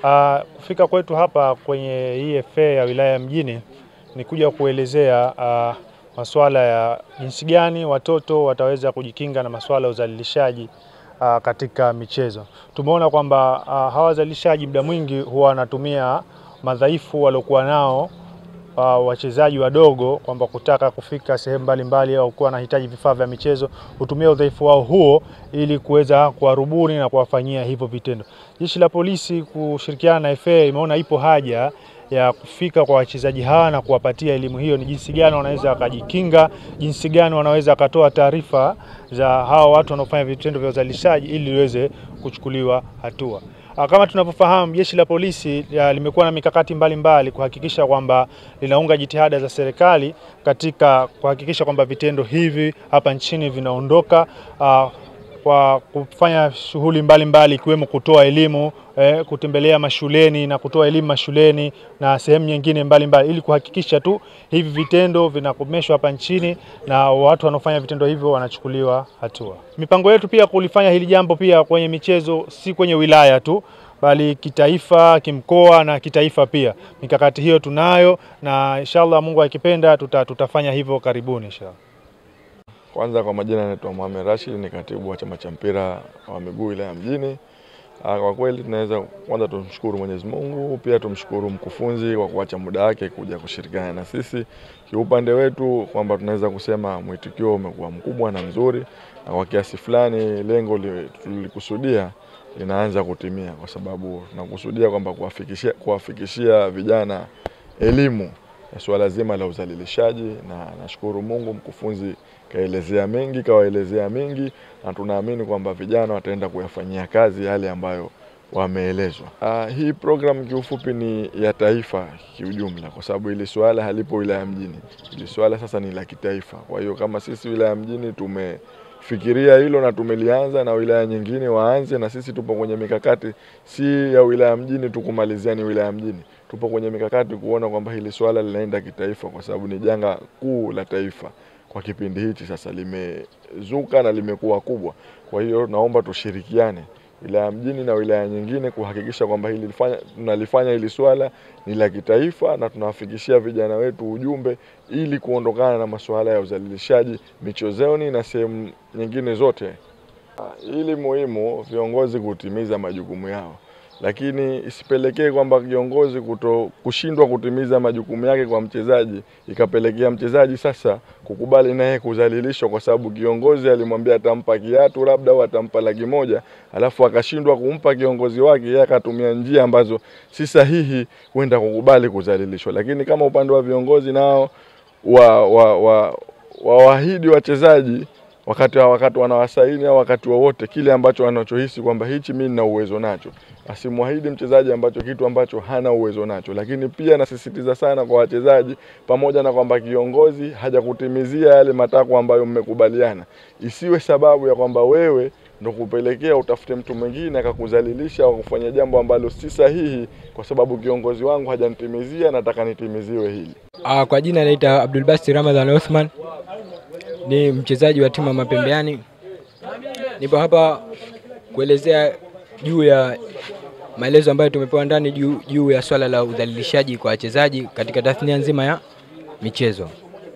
Uh, kufika kwetu hapa kwenye hii FA ya wilaya ya Mjini ni kuja kuelezea uh, masuala ya jinsi gani watoto wataweza kujikinga na masuala ya uzalilishaji uh, katika michezo. Tumeona kwamba uh, hawa wazalishaji muda mwingi huwa wanatumia madhaifu waliokuwa nao uh, wachezaji wadogo kwamba kutaka kufika sehemu mbalimbali au kuwa wanahitaji vifaa vya michezo, hutumia udhaifu wao huo ili kuweza kuwarubuni na kuwafanyia hivyo vitendo. Jeshi la polisi kushirikiana na FA imeona ipo haja ya kufika kwa wachezaji hawa na kuwapatia elimu hiyo, ni jinsi gani wanaweza wakajikinga, jinsi gani wanaweza wakatoa taarifa za hawa watu wanaofanya vitendo vya uzalishaji ili liweze kuchukuliwa hatua. Kama tunavyofahamu jeshi la polisi ya, limekuwa na mikakati mbalimbali kuhakikisha kwamba linaunga jitihada za serikali katika kuhakikisha kwamba vitendo hivi hapa nchini vinaondoka uh, kwa kufanya shughuli mbalimbali ikiwemo kutoa elimu eh, kutembelea mashuleni na kutoa elimu mashuleni na sehemu nyingine mbalimbali ili kuhakikisha tu hivi vitendo vinakomeshwa hapa nchini na watu wanaofanya vitendo hivyo wanachukuliwa hatua. Mipango yetu pia kulifanya hili jambo pia kwenye michezo, si kwenye wilaya tu bali kitaifa, kimkoa na kitaifa pia. Mikakati hiyo tunayo na inshallah Mungu akipenda tuta, tutafanya hivyo karibuni inshallah. Kwanza kwa majina naitwa Mohamed Rashid, ni katibu wa chama cha mpira wa miguu wilaya Mjini. Kwa kweli tunaweza kwanza tumshukuru Mwenyezi Mungu, pia tumshukuru mkufunzi kwa kuacha muda wake kuja kushirikiana na sisi. Kiupande wetu kwamba tunaweza kusema mwitikio umekuwa mkubwa na mzuri, na kwa kiasi fulani lengo tulikusudia linaanza kutimia, kwa sababu tunakusudia kwamba kuwafikishia, kuwafikishia vijana elimu ya suala zima la uzalilishaji, na nashukuru Mungu mkufunzi kaelezea mengi, kawaelezea mengi, na tunaamini kwamba vijana wataenda kuyafanyia kazi yale ambayo wameelezwa. Uh, hii program kiufupi ni ya taifa kiujumla, kwa sababu ili swala halipo wilaya Mjini, ili swala sasa ni la kitaifa. Kwa hiyo kama sisi wilaya Mjini tumefikiria hilo na tumelianza, na wilaya nyingine waanze, na sisi tupo kwenye mikakati, si ya wilaya Mjini tukumalizia ni wilaya Mjini, tupo kwenye mikakati kuona kwamba hili swala linaenda kitaifa, kwa sababu ni janga kuu la taifa kwa kipindi hichi sasa limezuka na limekuwa kubwa. Kwa hiyo naomba tushirikiane wilaya mjini na wilaya nyingine kuhakikisha kwamba hili tunalifanya hili swala ni la kitaifa na tunawafikishia vijana wetu ujumbe ili kuondokana na masuala ya uzalilishaji michezoni na sehemu nyingine zote. Ili muhimu viongozi kutimiza majukumu yao lakini isipelekee kwamba kiongozi kuto kushindwa kutimiza majukumu yake kwa mchezaji ikapelekea mchezaji sasa kukubali naye kudhalilishwa, kwa sababu kiongozi alimwambia atampa kiatu labda au atampa laki moja, alafu akashindwa kumpa kiongozi wake, yeye akatumia njia ambazo si sahihi kwenda kukubali kudhalilishwa. Lakini kama upande wa viongozi nao wa, wa, wa, wawaahidi wachezaji wakati wakati wanawasaini au wakati wowote kile ambacho wanachohisi kwamba hichi mimi nina uwezo nacho, asimwahidi mchezaji ambacho kitu ambacho hana uwezo nacho. Lakini pia nasisitiza sana kwa wachezaji, pamoja na kwamba kiongozi hajakutimizia yale matakwa ambayo mmekubaliana, isiwe sababu ya kwamba wewe ndo kupelekea utafute mtu mwingine akakudhalilisha au kufanya jambo ambalo si sahihi, kwa sababu kiongozi wangu hajanitimizia, nataka nitimiziwe hili. Ah, kwa jina naita Abdul Basti Ramadhan Othman ni mchezaji wa timu ya Mapembeani. Nipo hapa kuelezea juu ya maelezo ambayo tumepewa ndani juu, juu ya swala la udhalilishaji kwa wachezaji katika tasnia nzima ya michezo.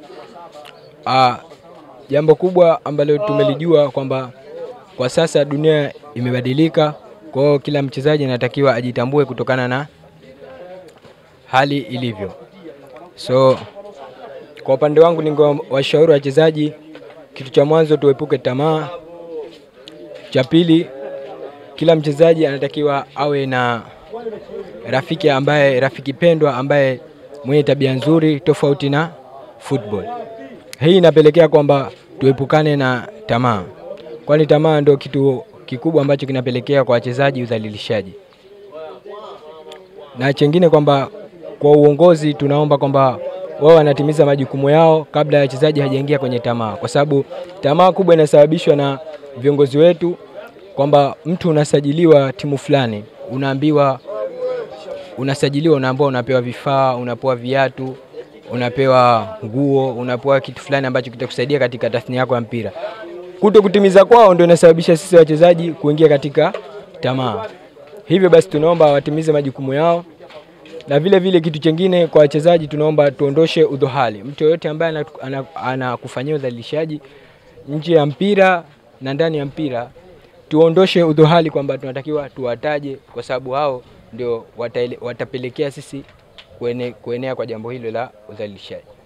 Ah, jambo kubwa ambalo tumelijua kwamba kwa sasa dunia imebadilika, kwa hiyo kila mchezaji anatakiwa ajitambue kutokana na hali ilivyo. So kwa upande wangu ningewashauri wachezaji, kitu cha mwanzo tuepuke tamaa. Cha pili, kila mchezaji anatakiwa awe na rafiki ambaye rafiki pendwa ambaye mwenye tabia nzuri tofauti na football. Hii inapelekea kwamba tuepukane na tamaa, kwani tamaa ndio kitu kikubwa ambacho kinapelekea kwa wachezaji udhalilishaji. Na chengine kwamba kwa uongozi tunaomba kwamba wao wanatimiza majukumu yao kabla ya wachezaji hajaingia kwenye tamaa, kwa sababu tamaa kubwa inasababishwa na viongozi wetu, kwamba mtu unasajiliwa timu fulani, unaambiwa unasajiliwa, unaambiwa unapewa vifaa, unapewa viatu, unapewa nguo, unapewa kitu fulani ambacho kitakusaidia katika tasnia yako ya mpira. Kuto kutimiza kwao ndio inasababisha sisi wachezaji kuingia katika tamaa. Hivyo basi tunaomba watimize majukumu yao, na vile vile kitu chengine kwa wachezaji, tunaomba tuondoshe udhohali. Mtu yoyote ambaye anakufanyia ana, ana udhalilishaji nje ya mpira na ndani ya mpira, tuondoshe udhohali, kwamba tunatakiwa tuwataje, kwa sababu hao ndio wataele, watapelekea sisi kuene, kuenea kwa jambo hilo la udhalilishaji.